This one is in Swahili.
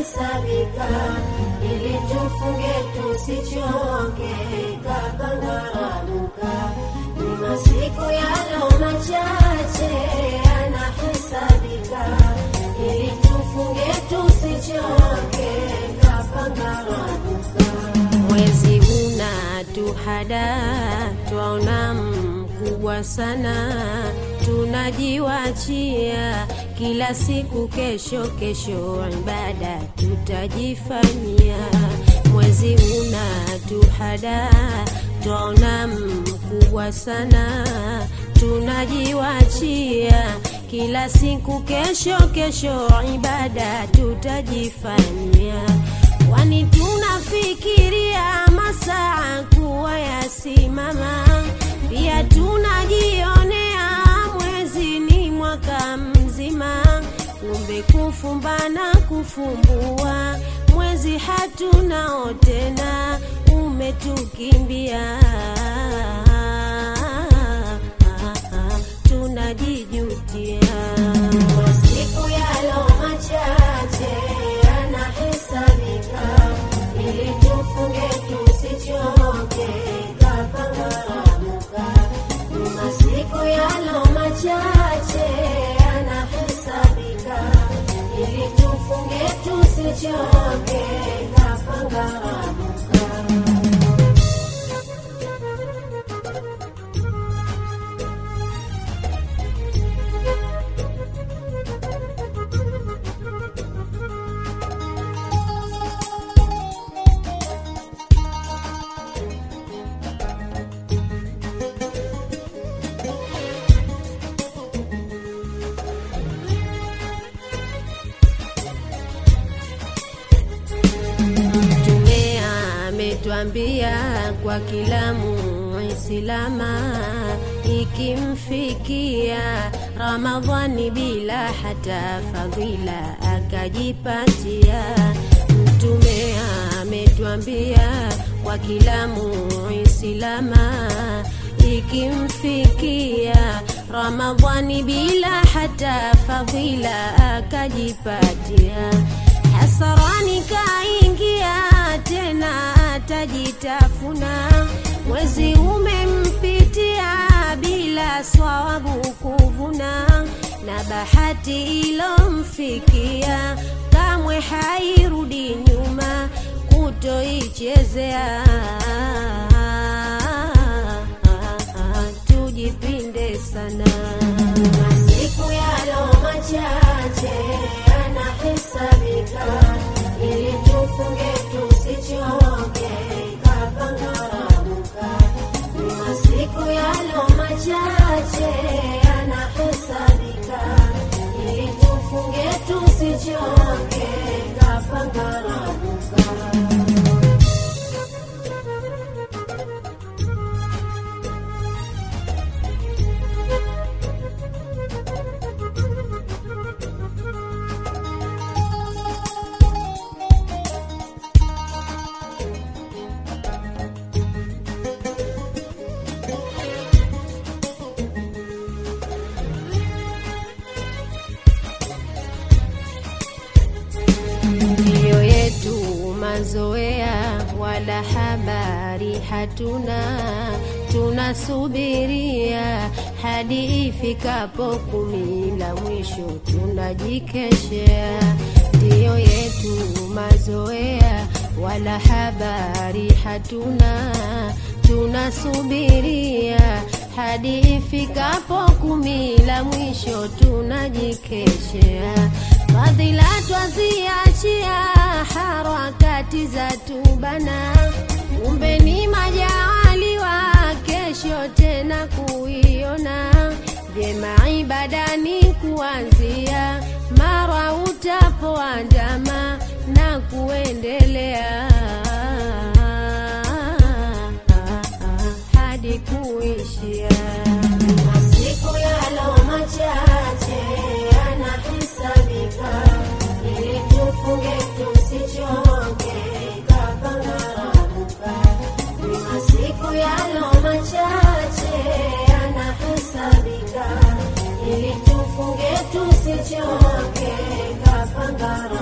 yanahesabika, ili tufunge tusichoke, kakangaramuka. Ni masiku yalo machache yanahesabika, ili tufunge tusichoke, kakangaramuka. Mwezi unatuhada, twaona mkubwa sana, tunajiwachia kila siku, kesho kesho ibada tutajifanyia. Mwezi unatuhada, twaona mkubwa sana, tunajiwachia kila siku, kesho kesho ibada tutajifanyia kwani tunafikiria masaa kuwa yasimama, pia tunajionea mwezi ni mwaka mzima, kumbe kufumba na kufumbua mwezi hatunao tena, umetukimbia tunajijutia. Masiku yalo machache yanahesabika, ili tufunge tusichoke, kakangaramuka. Ni masiku yalo machache yanahesabika, ili tufunge tusichoke, kakangaramuka. Mtume ametwambia kwa kila muislama ikimfikia Ramadhani bila hata fadhila akajipatia. Mtume ametwambia kwa kila muislama ikimfikia Ramadhani bila hata fadhila akajipatia hasarani kaingia tena atajitafuna, mwezi umempitia bila swawabu kuvuna, na bahati ilomfikia kamwe hairudi nyuma kutoichezea. Tujipinde sana, masiku yalo machache yanahesabika, ili tufunge tusichoke, kakangaramuka. Ni masiku yalo machache yanahesabika, ili tufunge tusichoke, kakangaramuka. Ndiyo yetu mazoea, wala habari hatuna, tunasubiria hadi ifikapo kumi la mwisho tunajikeshea. Ndiyo yetu mazoea, wala habari hatuna, tunasubiria hadi ifikapo kumi la mwisho tunajikeshea. Fadhila twaziachia, harakati za tubana, kumbe ni majaliwa kesho tena kuiona vyema ibadani kuanzia mara utapoandama na kuendelea hadi kuishia. Masiku yalo machache yanahesabika, ili tufunge tusichoke, kakangaramuka. Ni masiku yalo machache yanahesabika, ili tufunge tusichoke, kakangaramuka.